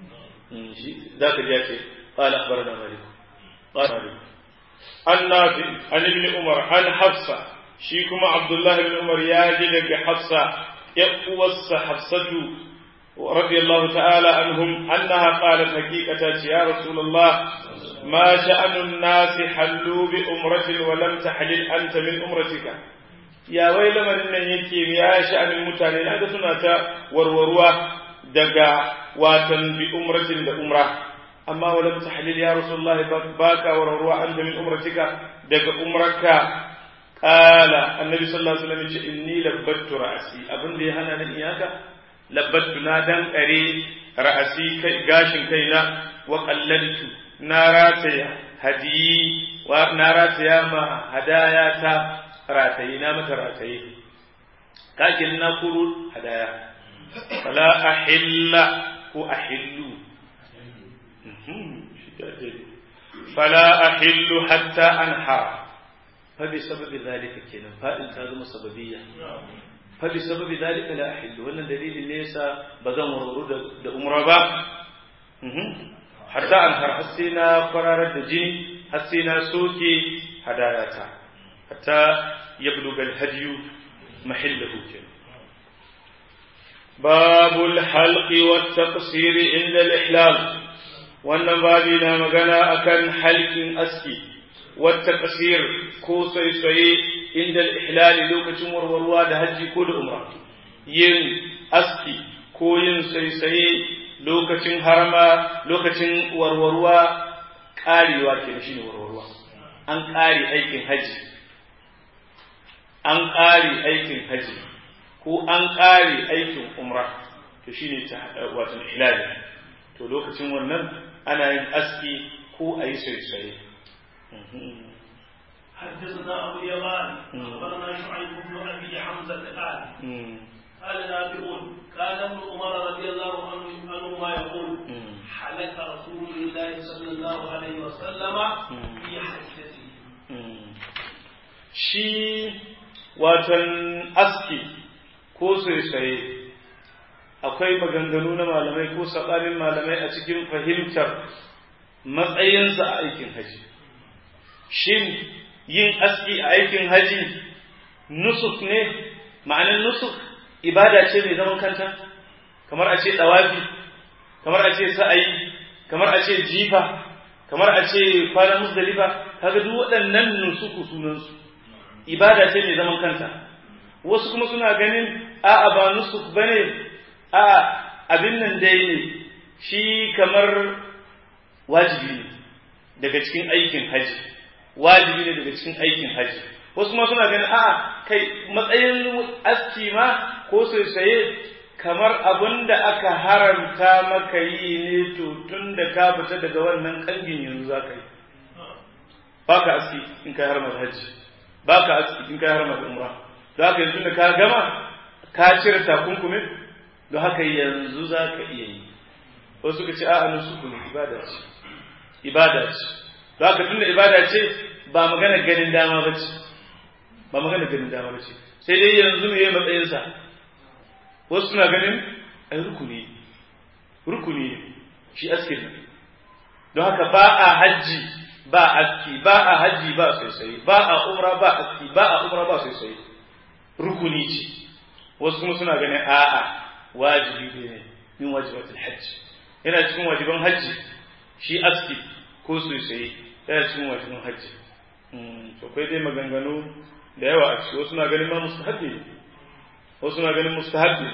ذاك جاكي قال أخبرنا مالك قال مالك النافع عن ابن عمر عن حفصة شيكما عبد الله بن عمر ياجد حفصة يقوص حفصة رضي الله تعالى عنهم أنها قالت حقيقة يا رسول الله ما شأن الناس حلوا بأمرة ولم تحلل أنت من أمرتك يا ويل من يكي يا شأن المتانين هذا سنة وروروا دقا واتن بأمرة بأمرة أما ولم تحلل يا رسول الله باكا وروروا أنت من أمرتك دقا أمرك قال النبي صلى الله عليه وسلم إني لبت رأسي أبن لي هنا نياك لبت نادن أري رأسي غاشن كينا وقللت ناراتي هدي وناراتي ما هدايا تا راتي نامت راتي كاكل نقول هدايا فلا أحل هو أحل فلا أحل حتى أنحر فبسبب ذلك كنا فإن تازم سببية فبسبب ذلك لا أحل وأن دليل ليس بزن ورود دا أمر با حتى أنهر حسينا قرار الدجين حسينا سوكي هداياتا حتى يبلغ الهدي محله كنا باب الحلق والتقصير عند الإحلال wannan babi na magana akan halkin aski والتقصير ko tsaye inda ihlali lokacin warwarwa da hajji ko da umra yin aski ko yin saisaye lokacin harama lokacin warwarwa karewa ke shi ne warwarwa an kare aikin hajji an kare aikin hajji ko an kare aikin umra to shine ta wato ihlali to lokacin wannan ana yin aski ko a yi saisaye حدثنا ابو اليمان اخبرنا شعيب بن ابي حمزه قال قال نافع كان ابن عمر رضي الله عنه عنهما يقول حلق رسول الله صلى الله عليه وسلم في حجته shi watan aski ko sai akwai maganganu na malamai ko saɓanin malamai a cikin fahimtar matsayinsa a aikin haji shin yin aski a aikin haji nusuk ne ma'anin nusuk ibada ce mai zaman kanta kamar a ce ɗawafi kamar a ce sa'ayi kamar a ce jifa kamar a ce kwanan musdalifa kaga duk waɗannan nusuku sunansu ibada ce mai zaman kanta wasu kuma suna ganin a'a ba nusuk bane a'a abin nan dai ne shi kamar wajibi ne daga cikin aikin haji wajibi ne daga cikin aikin haji wasu ma suna ganin a'a kai matsayin aski ma ko saisaye kamar abin da aka haramta maka yi ne to tun da ka fita daga wannan kangin yanzu za ka yi ba ka aski in ka harmar hajji ba ka aski in ka harmar umra don haka yanzu da ka gama ka cire takunkumin don haka yanzu za ka iya yi wasu suka ce a'a nusuku ne ibada ce ibada ce don haka tun da ibada ce ba magana ganin dama ba ce ba magana ganin dama ba ce sai dai yanzu ne matsayinsa wasu suna ganin ai rukuni rukuni ne shi askin nan don haka ba a hajji ba aski ba a hajji ba sosai ba a umra ba aski ba a umra ba sosai rukuni ce wasu kuma suna ganin a'a wajibi ne min wajibatul hajji yana cikin wajiban hajji shi aski ko sosai yana cikin wajiban hajji to kai dai maganganu da yawa a ciki wasu na ganin ma mustahabbi ne wasu na ganin mustahabbi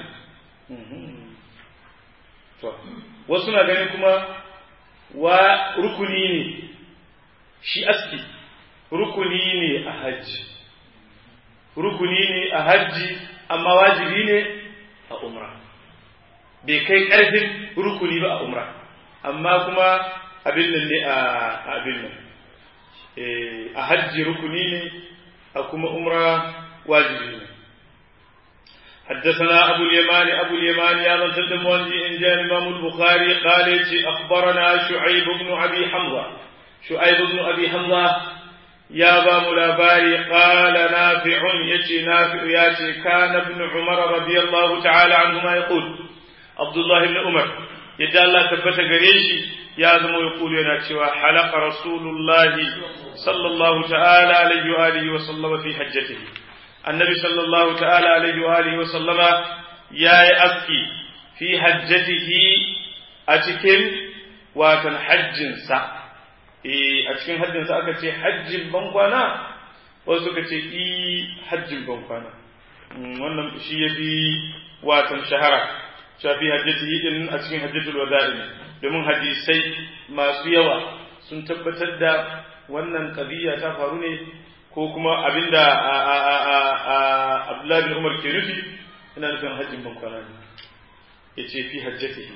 to wasu na ganin kuma wa rukuni ne shi aski rukuni ne a hajji rukuni ne a hajji amma wajibi ne a umra bai kai ƙarfin rukuni ba a umra amma kuma abin nan ne a abin nan a hajji rukuni ne a kuma umra wajibi ne حدثنا أبو اليمان أبو اليمان يا من تدم إن جاء الإمام البخاري قال أخبرنا شعيب بن أبي حمزة شعيب بن أبي حمزة يا بام الأباري قال نافع يجي نافع ياتي كان ابن عمر رضي الله تعالى عنهما يقول عبد الله بن عمر يدى الله ثبت قريشي يا ذم يقول ينا حلق رسول الله صلى الله تعالى عليه وآله وسلم في حجته النبي صلى الله تعالى عليه وآله وسلم يا أسكي في حجته أتكن وكان حج سا a cikin hajjinsa aka ce hajjin bankwana wasu suka ce i hajjin bankwana wannan shi ya fi watan shahara shafi hajjati din a cikin hajjatul wada'i domin hadisai masu yawa sun tabbatar da wannan qadiyya ta faru ne ko kuma abinda Abdullahi bin Umar ke nufi ina nufin hajjin bankwana ne yace fi hajjatihi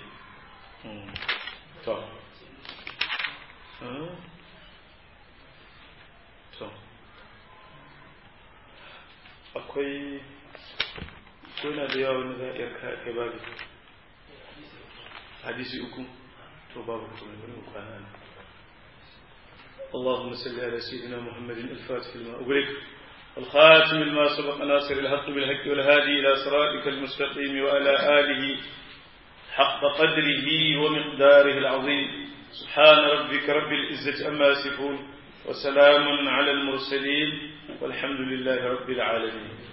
to to akwai kuna da yawa wani za a iya kai babu hadisi uku to babu kuma wani kwana ne اللهم صل على سيدنا محمد الفاتح لما أغلق الخاتم لما سبق ناصر الحق بالحق والهادي إلى صراطك المستقيم وعلى آله حق قدره ومقداره العظيم سبحان ربك رب العزة أما يصفون وسلام على المرسلين والحمد لله رب العالمين